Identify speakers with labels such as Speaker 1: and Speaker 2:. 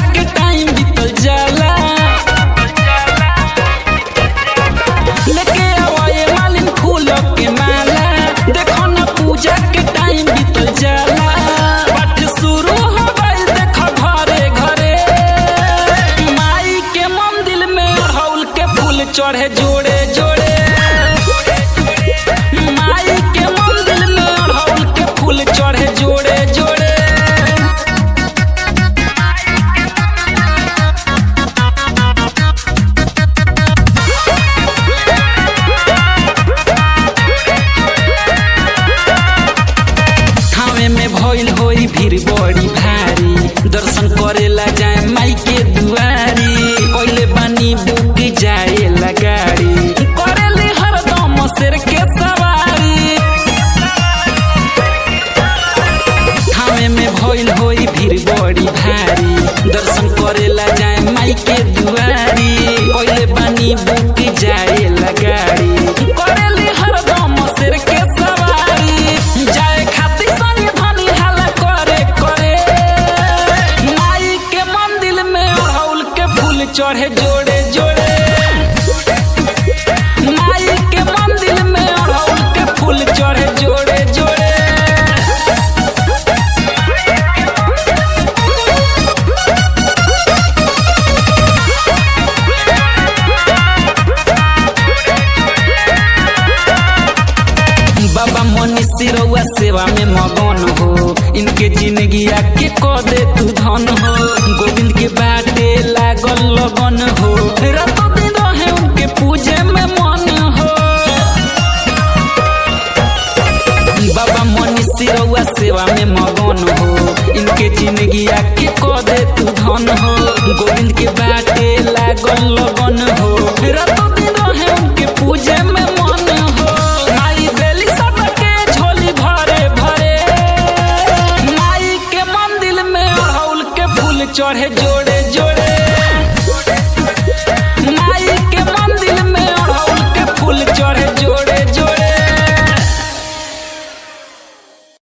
Speaker 1: के टाइम बीतल जाला लेके आवाए मालिन फूल के माला देखो ना पूजा के टाइम बीतल जाला पाठ शुरू हो गइल देखो घरे घरे माई के मंदिर में अड़हुल के फूल चढ़े जोड़े जोड़े माई के मंदिर में अड़हुल के फूल चढ़े जोड़े जोड़े थावे में भइल होई भीड़ बड़ी भारी दर्शन करेला जाए माई के दुआरी पहिले बानी बुक जाए गाड़ी करेली हरदम शेर के सवारी थावे में भइल होई भीड़ बड़ी भारी दर्शन करेला जाए माई के दुआरी पहिले बानी बुक जाए गाड़ी करेली हरदम शेर के सवारी जाए खातिर सनी धनी हाला करे करे माई के मंदिर में अड़हुल के फूल चढ़े जोड़े जोड़े माई के मंदिर में अड़हुल के फूल चढ़े जोड़े जोड़े बाबा मनीष सिरौआ सेवा में मगन हो इनके जिंदगी आके क दे तू धन हो गोविंद के बाटे लागल लगन हो रातों दिन रहे उनके पूजे में मन हो बाबा मनीष सिरौआ सेवा में मगन हो इनके जिंदगी आके क दे तू धन हो गोविंद के बाटे लागल लगन हो रातों दिन रहे उनके पूजे में मन हो माई देली सबके झोली भरे भरे माई के मंदिर में अड़हुल के फूल चढ़े जोड़े